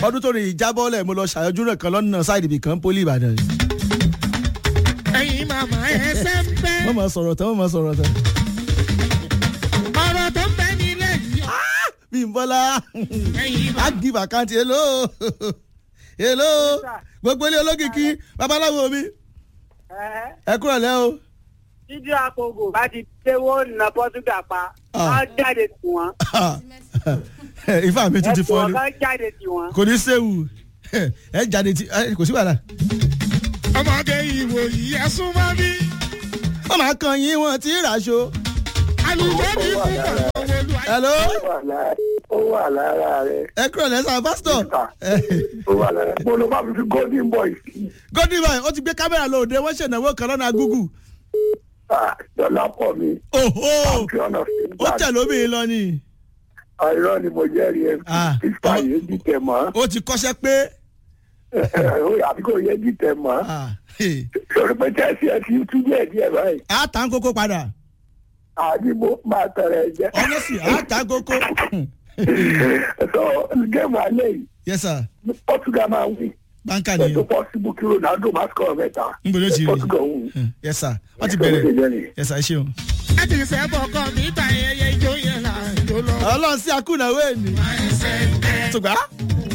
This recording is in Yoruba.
ọdún tó rìn ìjábọ́lẹ̀ mo lọ ṣàyọjú rẹ̀ kan lọ́nà sáìdì ibì kan pólì ìbàdàn. ẹ̀yin màmá ẹsẹ̀ ń bẹ́. wọ́n máa sọ̀rọ̀ tán wọ́n máa sọ̀rọ̀ tán. ọ̀rọ̀ tó ń bẹ nílẹ̀ yìí. bí n bọ́lá ẹ̀yin á give account hello hello gbogbo ilé olókìkí babaláwo mi ẹ kúrò lẹ́ o. Jíjí àpògò bá ti déwó na Pọ́túgà pa, Ah. á jáde tì wọ́n. ifá mi tún ti fọ́ Ẹ̀sùn ni ọ̀gá jáde tì wọ́n. kò ní séwu ẹ jáde tí ẹ, kò sí wàhálà. ọmọge ìwò yìí ẹ súnmọ́ bí. wọ́n máa kan yín wọn tí ì ràṣọ. alùpùpù ní fún bàbá olú ayé. hello wà lára ó wà lára rẹ ẹ kúrò lẹ́sà pásítọ̀. ó wà lára mo lọ bá mi fi golden boy sí gọ́dí báyìí ó ti gbé kámẹ́rà lóde wọ́n ṣèǹdàwó kan lọ́nà gúgù. dọ́là pọ̀ mi òhó champion of ó tẹ̀ lóbìnrin lọ ni. àìrọ́ ni mo jẹ́rìí ẹ Ah. fífa yé dìtẹ̀ mọ́ ó ti kọ́ṣẹ́ pé. àbí kò yé dìtẹ̀ mọ́ ah, hey, sọ̀rọ̀ pé tẹ́sí ẹ ti tú díẹ̀ díẹ̀ báyìí á tà ń kókó padà. àbí mo máa tẹ̀rẹ̀ jẹ́ honestly á tà ń kókó. sọ géèmù alẹ́ yìí yes sir Portugal máa wí báńkà ètò nìyẹn. possible kí Ronaldo máa score mẹ́ta ń bolo ti rí Portugal wù. yes sir wọ́n ti bẹ̀rẹ̀ yes sir ẹ ṣeun. láti sẹ́bọ̀ kan níta ẹyẹ ijó yẹn là ń jó lọ. ọlọ́run sí akúnàwé ni. ẹsẹ̀ ń bẹ́. ṣùgbọ́n